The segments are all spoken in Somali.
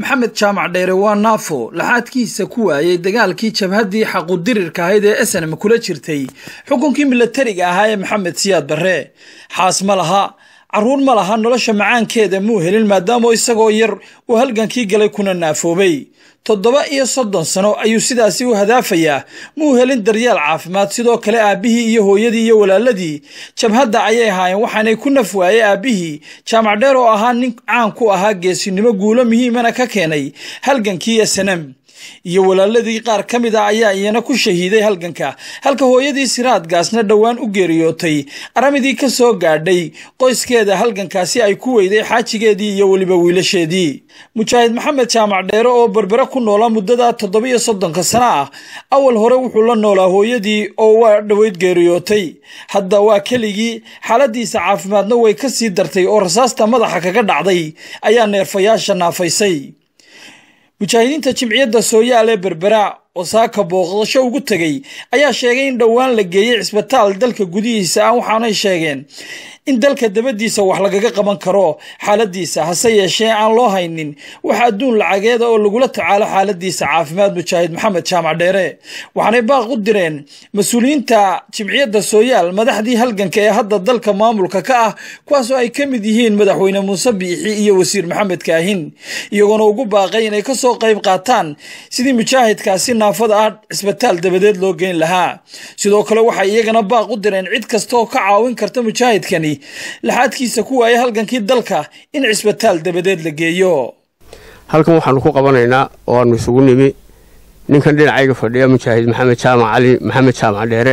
maxamed jaamac dheere waa naafo laxaadkiisa ku waayey dagaalkii jabhaddii xaqudirirka ahayd ee esenam kula jirtay xukunkii milatariga ahaa ee maxamed siyaad barre xaas ma laha carruur ma laha nolosha macaankeeda muu helin maadaama isagoo yar uu halgankii galay kuna naafoobay toddoba iyo soddon sano ayuu sidaasi u hadaafayaa muu helin daryeel caafimaad sidoo kale aabbihii iyo hooyadii iyo walaaladii jabhadda ayay ahaayeen waxaanay ku naf waayey aabbihii jaamac dheer oo ahaa nin caan ku ahaa geesinimo guulo muhiimana ka keenay halgankii esenam iyo walaaladii qaar ka mid a ayaa iyana ku shahiiday halganka halka hooyadii siraad gaasna dhowaan u geeriyootay aramidii ka soo gaadhay qoyskeeda halgankaasi ay ku weyday xaajigeedii iyo weliba wiilasheedii mujaahid maxamed jaamac dheere oo berbere ku noolaa muddada toddoba-iyo soddonka sano ah awal hore wuxuu la noolaa hooyadii oo waa dhoweyd geeriyootay hadda waa keligii xaaladiisa caafimaadna way ka sii dartay oo rasaasta madaxa kaga dhacday ayaa neerfayaasha naafaysay mujaahidiinta jimciyadda sooyaal ee berbera oo saaka booqdasho ugu tegey ayaa sheegay in dhowaan la geeyey cisbitaal dalka gudihiisa ah waxaanay sheegeen in dalka dabadiisa wax lagaga qaban karo xaaladiisa hase yeeshee aan loo haynin wax adduun lacageeda oo lagula tacaalo xaaladiisa caafimaad mujaahid maxamed jaamac dheere waxaanay baaq u direen mas-uuliyiinta jimciyadda sooyaal madaxdii halganka ee hadda dalka maamulka ka ah kuwaasoo ay ka mid yihiin madaxweyne muuse biixi iyo wasiir maxamed kaahin iyagoona ugu baaqay inay ka soo qayb qaataan sidii mujaahidkaasi naafada ah cisbitaal dabadeed loo geyn lahaa sidoo kale waxay iyagana baaq u direen cid kasta oo ka caawin karta mujaahidkani laxaadkiisa ku waayay halgankii dalka in cisbitaal dabadeed la geeyo halkan waxaanu ku qabanaynaa oo aanu isugu nimi ninkan dhinacayga fadhiya mujaahid maxamed jaamac cali maxamed jaamac dheere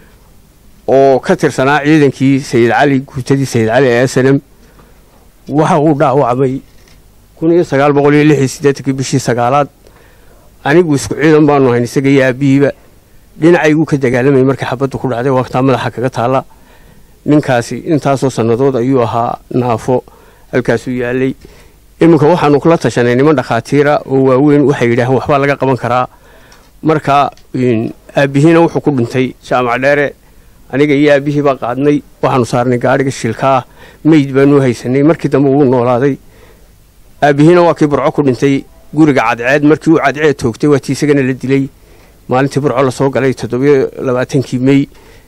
oo ka tirsanaa ciidankii sayid cali guutadii sayid cali ee snm waxa uu dhaawacmay kun iyo sagaal boqol iyo lix iyo siddeetankii bishii sagaalaad anigu isku ciidan baanu hayn isaga iyo aabbihiiba dhinacayguu ka dagaalamayay markii xabaddu ku dhacday waqtaa madaxa kaga taalla ninkaasi intaasoo sannadood ayuu ahaa naafo halkaasuu yaalay iminka waxaanu kula tashanay niman dhakhaatiira oo waaweyn waxay yidhaaheen waxbaa laga qaban karaa marka aabbihiina wuxuu ku dhintay jaamac dheere aniga iyo aabbihii baa qaadnay waxaanu saarnay gaadhiga shilkaah meyd baanu haysanay markii dambe wuu noolaaday aabbihiina waa kii burco ku dhintay guriga cadceed markii uu cadceed toogtay waa tii isagana la dilay maalintii burco lasoo galay toddobiyo labaatankii mey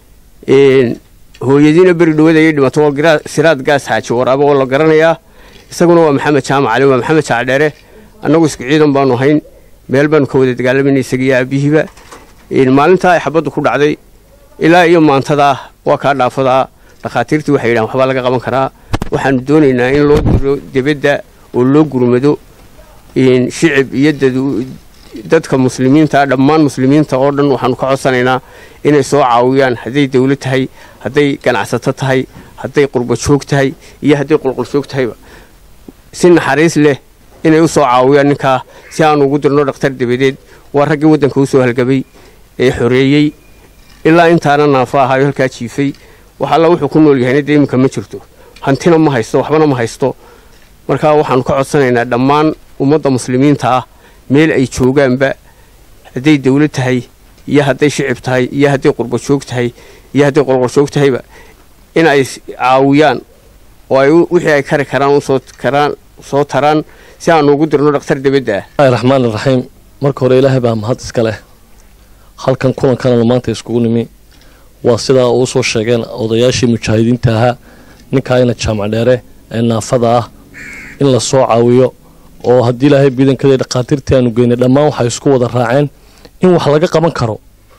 hooyadiina beri dhawad ayay dhimato oo siraad gaas xaaji waraabo oo la garanayaa isaguna waa maxamed jaamac cali waa maxamed jaacdheere annagu isku ciidan baanu hayn meel baanu ka wada dagaalamayna isaga iyo aabbihiiba maalintaa ay xabaddu ku dhacday ilaa iyo maantadaa waa kaa dhaafadaa dhakhaatiirtii waxay yidhahan waxbaa laga qaban karaa waxaanu doonaynaa in loo diro debadda oo loo gurmado shicib iyo dadka muslimiinta dhammaan muslimiinta oo dhan waxaanu ka codsanaynaa inay soo caawiyaan hadday dawlad tahay hadday ganacsato tahay hadday qurba joog tahay iyo hadday qulquljoog tahayba si naxariis leh inay u soo caawiyaan ninkaa si aanu ugu dirno dhakhtar dabadeed waa raggii waddanka u soo halgabay ee xoreeyey ilaa intaana naafo ahaayo halkaa jiifay wax alla wuxuu ku nool yahayna dee iminka ma jirto hantina ma haysto waxbana ma haysto markaa waxaanu ka codsanaynaa dhammaan ummadda muslimiinta ah meel ay joogaanba hadday dawlad tahay iyo hadday shicib tahay iyo hadday qurba joog tahay iyo hadday qolqoljoog tahayba in ay caawiyaan oo ay wixii ay kari karaan usoo karaan soo taraan si aanu ugu dirno dhakhtar debadda ah raxmaan iraxiim marka hore ilaahay baa mahad iska leh halkan kulankananu maanta iskugu nimi waa sidaa uu soo sheegeen odayaashii mujaahidiinta ahaa ninkaayna jaamac dheere ee naafada ah in la soo caawiyo oo haddii ilaahay biidankada dhakhaatiirtii aanu geynay dhammaan waxay isku wada raaceen in wax laga qaban karo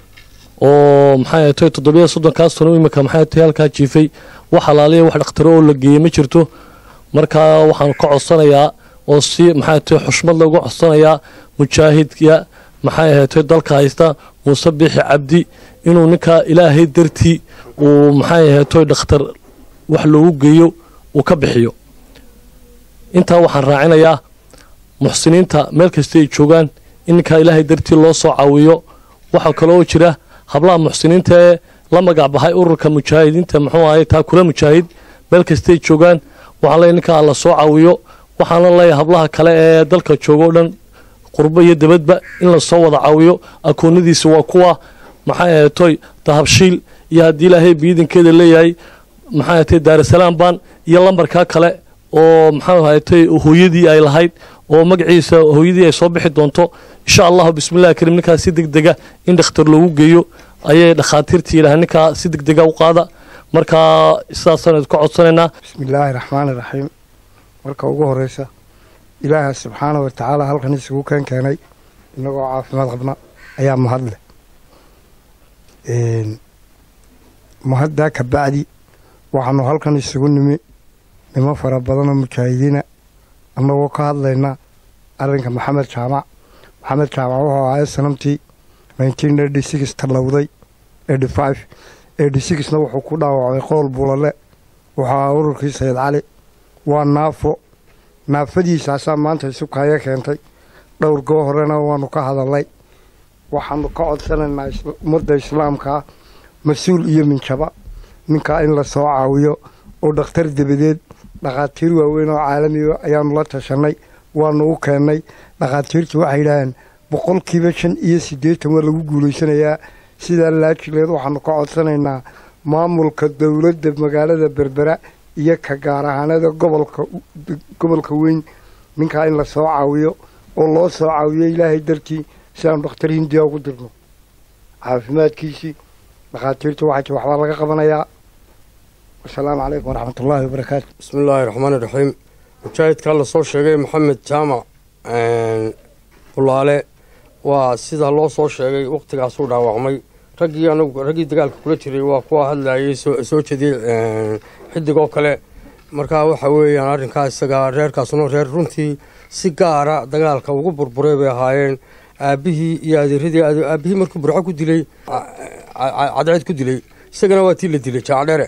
oo maxay tahay toddobiya soddonkaas sano imika maxay tahay halkaa jiifay wax alaaliya wax dhakhtaro oo la geeyey ma jirto markaa waxaan ka codsanayaa oo si maxay tahay xushmad lagu codsanayaa mujaahidka maxay ahaatay dalka haysta muuse biixi cabdi inuu ninkaa ilaahay dartii uu maxay ahaatay dhakhtar wax loogu geeyo uu ka bixiyo intaa waxaan raacinayaa muxsiniinta meel kasta ay joogaan in ninkaa ilaahay dartii loo soo caawiyo waxaa kaloo jira hablaha muxsiniinta ee la magac baxay ururka mujaahidiinta muxuu ahay taakula mujaahid meel kastay joogaan waxaan leeyahy ninkaa la soo caawiyo waxaana leeyahay hablaha kale ee dalka jooga o dhan qurbo iyo dabadba in lasoo wada caawiyo akoonadiisa waa kuwa maxay ahaytoy dahabshiil iyo haddii ilaahay biidankeeda leeyahay maxay ahatay daarasalaam baan iyo lambarkaa kale oo maxaa ahaytay hooyadii ay lahayd oo magaciisa hooyadii ay soo bixi doonto insha allahu bismillahi kariim ninkaa si deg dega in dhakhtar loogu geeyo ayay dhakhaatiirtii yidhaha ninkaa si deg dega u qaada markaa sidaasaan ka codsanaynaa bismillaahi raxmaani raxiim marka ugu horeysa ilaaha subxaana wa tacaala halkan isugu keen keenay innagoo caafimaad qabna ayaa mahad leh mahaddaa ka bacdi waxaanu halkan isugu nimi nimo fara badanoo mujaahidiina annagoo ka hadlayna arrinka maxamed jaamac maxamed jaamac wuxuu ahaa sanamtii nineteen eighty six tallowday eighty five eighty sixna wuxuu ku dhaawacday qool bulale wuxuu ahaa ururkii sayid cali waa naafo naafadiisaasaa maanta isukaya keentay dhowr goo horena waanu ka hadalnay waxaanu ka codsanaynaa ummadda islaamkaa mas-uul iyo minjaba ninkaa in la soo caawiyo oo dhakhtar dabadeed dhakhaatiir waaweyn oo caalamiga ayaanu la tashanay waanu u keennay dhakhaatiirtu waxay yidhaaheen boqolkiiba shan iyo siddeetan waa lagu guulaysanayaa sidaa laajileed waxaanu ka codsanaynaa maamulka dowladda magaalada berbera iyo ka gaar ahaanada gobolka gobolka weyn ninkaa in la soo caawiyo oo loo soo caawiyo ilaahay dartii si aanu dhakhtar hindiya ugu dirno caafimaadkiisii dhakhaatiirtu waxay waxbaa laga qabanayaa wasalaamu calaykum waraxmatullaahi wabarakaatu bismillaahi raxmaani raxiim mujaahidkaa lasoo sheegay maxamed jaamac bulaale waa sidaa loo soo sheegay wakhtigaasuu dhaawacmay raggii anagu raggii dagaalka kula jiray waa kuwa hadlayay soo jeediyey xidigoo kale markaa waxa weeyaan arrinkaa isagaa reerkaasuna reer runtii si gaara dagaalka ugu burburay bay ahaayeen aabbihii iyo adeeradii aabbihii markuu burco ku dilay cadceed ku dilay isagana waa tii la dilay jaacdheere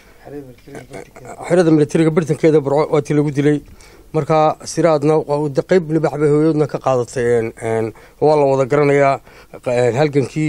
xerada militariga bartankeeda burco waa tii lagu dilay markaa siraadna qayb libax bay hooyadna ka qaadatay waa la wada garanayaa halgankii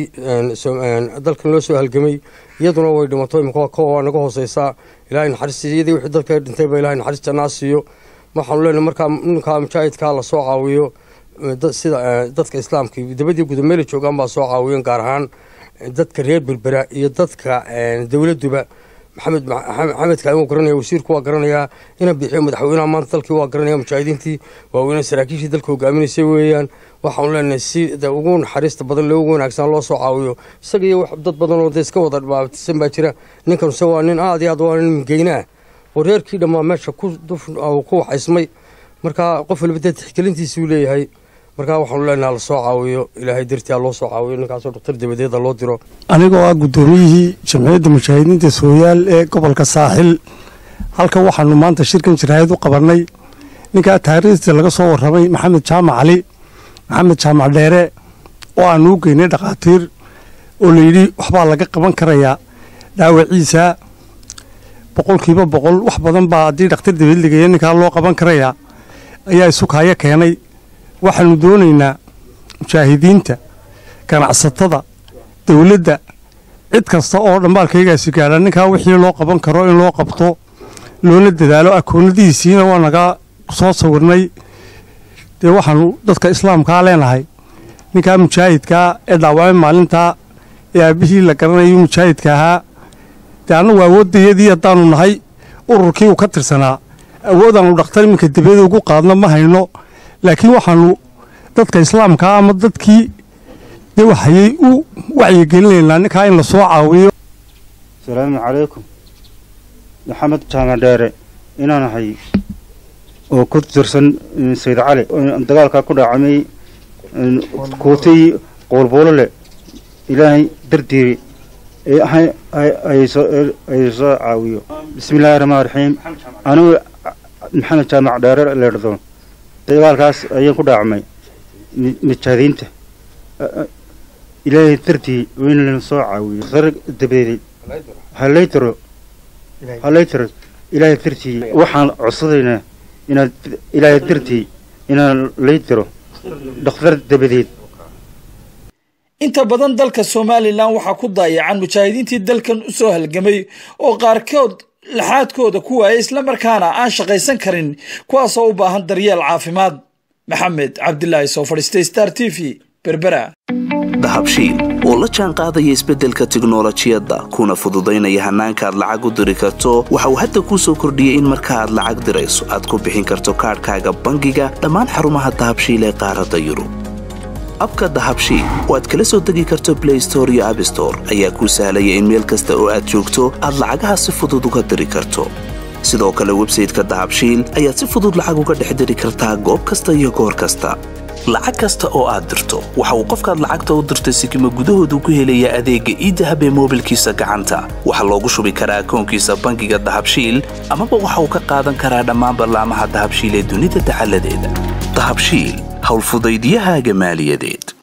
dalkan loo soo halgamay iyaduna way dhimato imika waa naga hooseysaa ilaahay naxariis iyadii wixii dalka dhintay ba ilahay naxariis jannaa siiyo waxaanu leenahay markaa ninkaa mujaahidkaa la soo caawiyo sida dadka islaamka dabadii guda meela joogaan baa soo caawiyan gaar ahaan dadka reer berbera iyo dadka dowladduba maxamed maxamedka wuu garanaya wasiirku waa garanayaa ina bixiyo madaxweynaha maanta dalkii waa garanaya mujaahidiintii waaweyne saraakiishii dalka hogaaminaysay weeyaan waxaanu leenahay si ugu naxariista badan loogu wanaagsan loo soo caawiyo isaga iyo dad badan oo de iska wada dhibaataysan baa jira ninkan se waa nin aad iyo aad waa nin mingeynaah oo reerkii dhammaa meesha ku waxaysmay markaa qof waliba dee tixgelintiisuu leeyahay markaa waxaanu leenaha la soo caawiyo ilaahay dartia loo soo caawiyo ninkaasoo dhakhtar dabadeeda loo diro anigoo ah guddoomiyihii jamciyadda mujaahidiinta sooyaal ee gobolka saaxil halkan waxaanu maanta shirkan jiraayad u qabannay ninkaa taariikhda laga soo warramay maxamed jaamac cali maxamed jaamac dheere oo aanu u geynay dhakhaatiir oo layidhi waxbaa laga qaban karayaa dhaawaciisa boqolkiiba boqol wax badan baa haddii dhakhtar dabadeed lageeya ninkaa loo qaban karayaa ayaa isukaayo keenay waxaanu doonaynaa mujaahidiinta ganacsatada dowladda cid kasta oo dhambaalkaygaasi gaadha ninkaa wixii loo qaban karo in loo qabto loona dadaalo akoonadihiisiina waa naga soo sawirnay dee waxaanu dadka islaamkaa leenahay ninkaa mujaahidkaa ee dhaawacay maalintaa ee aabbihii la garanayo mujaahidka ahaa dee annagu awooddayadii haddaanu nahay ururkii uu ka tirsanaa awoodaanu dhakhtar iminka dabeeda ugu qaadno ma hayno laakiin waxaanu dadka islaamkaa ama dadkii dee waxayay u wacyigelinaynaa ninkaa in la soo caawiyo asalaamu calaykum maxamed jaamac dheere inaan ahay oo ku tirsan sayid cali dagaalkaa ku dhaacamay kuutay qoolboolole ilaahay dardiiri ay soo caawiyo bismi illaahi raxmaan raxiim anigu maxamed jaamac dheere leedhdo dagaalkaas ayaan ku dhaacmay mujaahidiinta ilaahay dartii in lana soo caawiyo sar dabadeed halaytiro halaytiro ilaahay dartii waxaan codsadaynaa inaad ilaahay dartii inaan laytiro dhakhtar dabadeed inta badan dalka somalilan waxaa ku daayacan mujaahidiintii dalkan u soo halgamay oo qaarkood laxaadkooda ku waayay islamarkaana aan shaqaysan karin kuwaasoo u baahan daryeel caafimaad maxamed cabdilaahi soo fadhiistay star t v berbera dahabshiil oo la jaan qaadaya isbeddelka tiknolojiyadda kuna fududaynaya hannaanka aad lacag u diri karto waxa uu hadda kuu soo kordhiyey in marka aad lacag dirayso aad ku bixin karto kaadhkaaga bangiga dhammaan xarumaha dahabshiil ee qaaradda yurub abka dahabshiil oo aad kala soo degi karto blay store iyo abstore ayaa kuu sahlaya in meel kasta oo aad joogto aad lacagaha si fudud uga diri karto sidoo kale websayteka dahabshiil ayaad si fudud lacag uga dhex diri kartaa goob kasta iyo goor kasta lacag kasta oo aad dirto waxa uu qofkaad lacagta u dirtay sikima gudahoodu ku helayaa adeegga iidahab ee moobilkiisa gacanta waxaa loogu shubi karaa akoonkiisa bangiga dahabshiil amaba waxa uu ka qaadan karaa dhammaan ballaamaha dahabshiil ee dunida dacaladeeda dahabshiil howlfudaydiyahaaga maaliyadeed